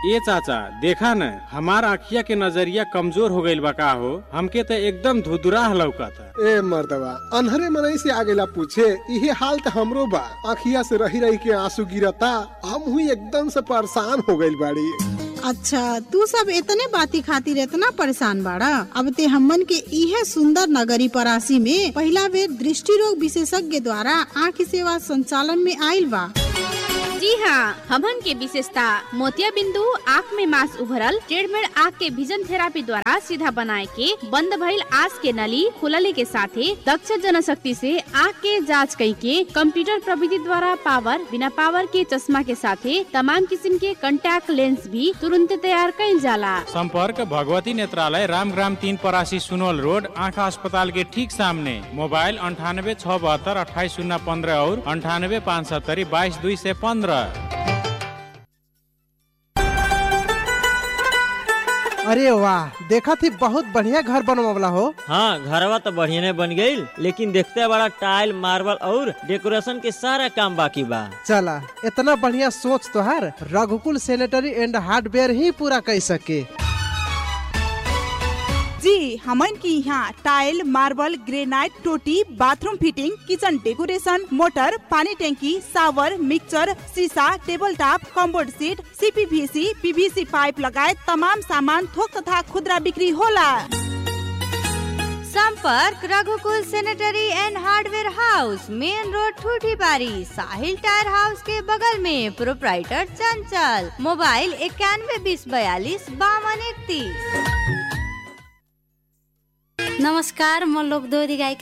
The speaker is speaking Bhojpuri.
ए चाचा देखा न हमार आँखिया के नजरिया कमजोर हो गईल बा का हो हमके तो एकदम धुधुराह लौकता ए मर्दवा अनहरे मनई से आगेला पूछे इहे हाल त हमरो बा आखिया से रही रही के आंसू गिरता हम हुई एकदम से परेशान हो गइल बाड़ी अच्छा तू सब इतने बाती खातिर इतना परेशान बाड़ा अब ते हमन के इहे सुंदर नगरी परासी में पहला बेर दृष्टि रोग विशेषज्ञ द्वारा आँख सेवा संचालन में आयल बा जी हाँ हमन के विशेषता मोतिया बिंदु आँख में मांस उभरल ट्रेडमेड आँख के विजन थेरापी द्वारा सीधा बनाए के बंद भइल आँख के नली खुलले के साथे दक्ष जनशक्ति से आँख के जांच कई के कंप्यूटर प्रविधि द्वारा पावर बिना पावर के चश्मा के साथे तमाम किस्म के कंटैक्ट लेंस भी तुरंत तैयार कइल जाला संपर्क भगवती नेत्रालय रामग्राम तीन परासी सुनोल रोड आँखा अस्पताल के ठीक सामने मोबाइल अंठानबे छः बहत्तर अट्ठाईस शून्य पंद्रह और अंठानबे पाँच सत्तरी बाईस दुई से पंद्रह अरे वाह देखा थी बहुत बढ़िया घर बनवावला हो हाँ घरवा तो बढ़िया ने बन गईल लेकिन देखते बड़ा टाइल मार्बल और डेकोरेशन के सारा काम बाकी बा चला इतना बढ़िया सोच तोहार रघुकुल सैनिटरी एंड हार्डवेयर ही पूरा कर सके जी हमन की यहाँ टाइल मार्बल ग्रेनाइट टोटी bathroom fitting kitchen decoration motor पानी टैंकी सावर मिक्सचर शीशा table top commode seat CPVC PVC pipe लगायत तमाम सामान थोक तथा खुदरा बिक्री होला संपर्क Raghukul sanitary and hardware house main road Thuthibari Sahil tyre house के बगल में प्रोप्राइटर चंचल मोबाइल इक्यानवे बीस बयालीस बावन इकतीस नमस्कार म लोकदोरी गायिका